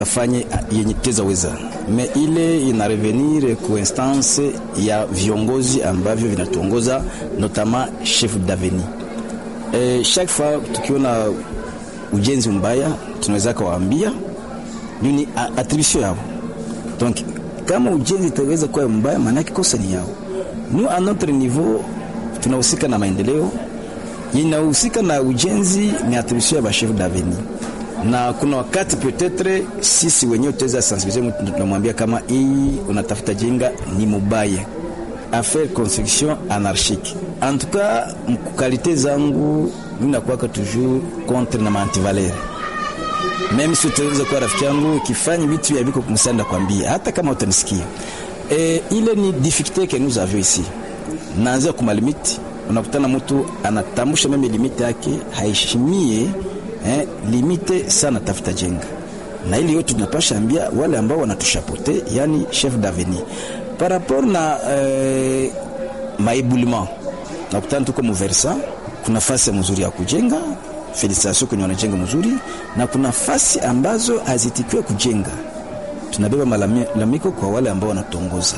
afanye yenye teza weza me ile ina revenir ku instance ya viongozi ambavyo vinatuongoza notama chef d'avenir. E, chaque fois tukiona ujenzi mbaya tunaweza kawaambia nini attribution yao. Donc kama ujenzi itaweza kuwa mbaya, maana kosa ni yao. Nous à notre niveau tunahusika na maendeleo, inahusika na ujenzi, ni attribution ya ba chef d'avenir na kuna wakati peut-être sisi wenyewe tutaweza sensibiliser mtu, tunamwambia kama hii unatafuta jenga ni mubaya, affaire construction anarchique. En tout cas mkukalite zangu mimi nakuwaka toujours contre na mantivalere meme si utaweza kuwa rafiki yangu ukifanya vitu ya viko kumsanda kwambia, hata kama utanisikia e, ile ni difficulté que nous avions ici. Naanzia kuma limiti, unakutana mtu anatambusha meme limiti yake haishimie eh, limite sana tafuta jenga na ili yote tunapasha ambia wale ambao wanatushapote, yani chef d'avenir par rapport na eh, maibulima nakutana tuko muversa, kuna fasi mzuri ya kujenga felicitation kwenye wanajenga mzuri, na kuna fasi ambazo hazitikiwe kujenga, tunabeba malalamiko kwa wale ambao wanatongoza,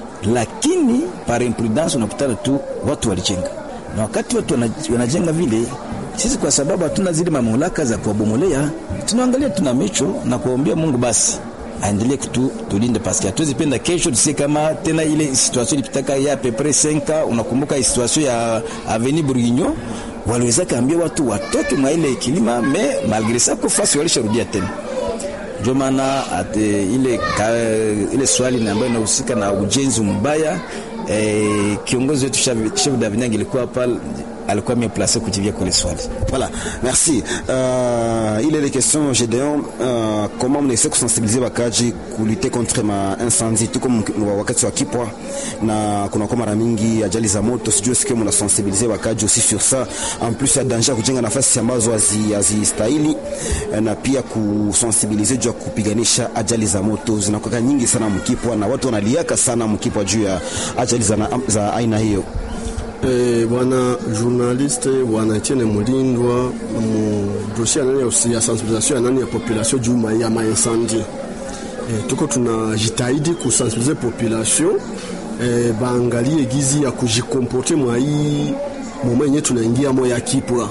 lakini par imprudence unakutana tu watu walijenga, na wakati watu wanajenga vile sisi kwa sababu hatuna zile mamlaka za kuwabomolea, tunaangalia tuna mecho na kuombea Mungu basi aendelee kutu tulinde, paske hatuwezi penda kesho tusie kama tena ile situation ilipitaka ya pepre 5 unakumbuka situation ya Avenue Bourguignon, waliweza kaambia watu watoke mwa ile kilima me malgré ça kwa fasi walisharudia tena. Ndio maana ile ka, ile swali ambayo inahusika na ujenzi mbaya eh, kiongozi wetu chef d'avenir ilikuwa pale alikuwa mieux placé kujibia kwa swali. Voilà, merci. Euh, il est les questions Gédéon, euh, comment on essaie de sensibiliser wakaji kulite contre ma incendie tuko wakati wa kipwa na kuna kwa mara mingi ajali za moto, sijui sikia mna sensibiliser wakaji aussi sur ça, en plus ya danger kujenga nafasi ambazo hazistahili na pia kusensibiliser juu ya kupiganisha ajali za moto zinakuwa nyingi sana mkipwa na watu wanaliaka sana mkipwa juu ya ajali za, za aina hiyo. Eh, bwana journaliste bwana Etienne Mulindwa mu dossier nani ya sensibilisation ya nani ya population juu ya maincendie. Eh, tuko tunajitahidi kusensibilize population eh, baangalie gizi ya kujikomporte mwa hii moma yenye tunaingia mo ya kipwa.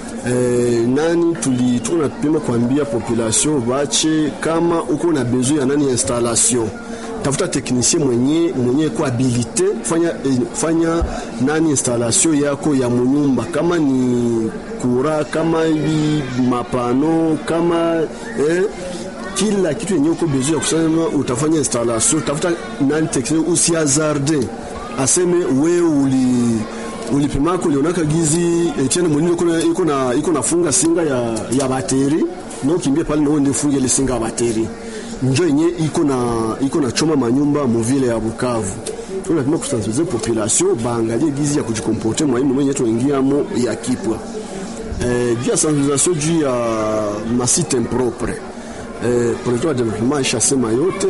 Eh, nani tuli tunapima kuambia population bache kama uko na besoin ya nani installation tafuta teknisien mwenye mwenye ko habilite fanya, eh, fanya nani installation yako ya munyumba, kama ni kura, kama hivi mapano, kama eh, kila kitu yenye uko besoin ya kusema utafanya installation. Tafuta nani teknisien, usiazarde aseme we uli ulipimako ulionaka gizi Etienne Munini iko na iko nafunga singa ya, ya bateri no kimbie pale no ndio funge ile singa ya bateri njo yenye iko na iko na choma manyumba muvile ya Bukavu. Tunapima kusensibiliser population baangalie gizi ya kujikomporte mwa mwenye yetu ingiamo ya kipwa eh, juu ya sensibilisation juu ya masite impropre eh, projet wa development ishasema yote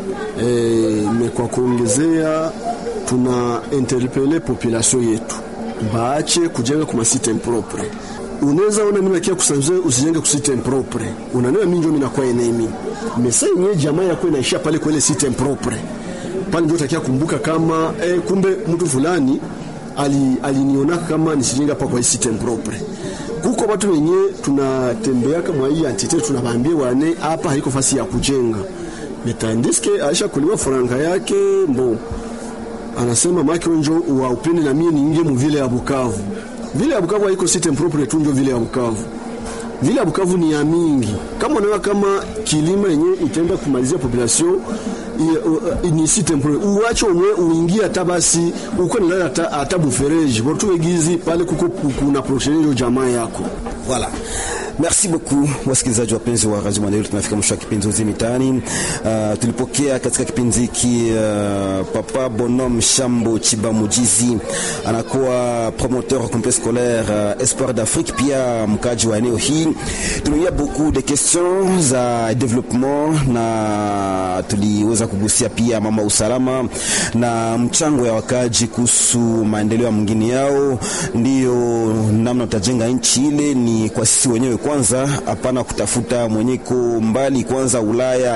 eh, me kwa kuongezea tuna interpele population yetu baache kujenga kwa masite impropre. Unaweza ona mimi nakia kusanzwe usijenge ku site impropre. Unaniona mimi ndio mimi nakuwa enemy. Mesa yenyewe jamaa yako inaishia pale kwa ile site impropre. Pale ndio utakia kumbuka kama eh, kumbe mtu fulani ali aliniona kama nisijenge hapa kwa site impropre. Kuko watu wenyewe tunatembea kama hii entity tunawaambia wane hapa haiko fasi ya kujenga. Metandiske aisha kuliwa faranga yake mbo anasema make wenjo wa upende na mie niingie mu vile ya Bukavu. Vile ya Bukavu haiko site impropre tu, ndio vile ya Bukavu. Vile ya Bukavu ni ya mingi. Kama unaona kama kilima yenye itaenda kumalizia population ni site impropre, uache umwe uingie hata basi uko na hata hata bufereji watu wegizi pale kuko kuna prochaine jamaa yako. Voilà. Merci beaucoup wasikilizaji wapenzi wa Radio Maendeleo, tunafika mwisho wa kipindi Uzima Mitaani. Uh, tulipokea katika kipindi hiki uh, Papa Bonhomme Shambo Chibamujizi anakuwa promoteur wa complexe scolaire uh, Espoir d'Afrique, pia mkaji wa eneo hii. Tumeia beaucoup de questions za development na tuliweza kugusia pia mama usalama na mchango ya wakaji kuhusu maendeleo ya mwingine yao, ndiyo namna utajenga nchi ile, ni kwa sisi wenyewe kwanza, hapana kutafuta mwenyeko mbali kwanza Ulaya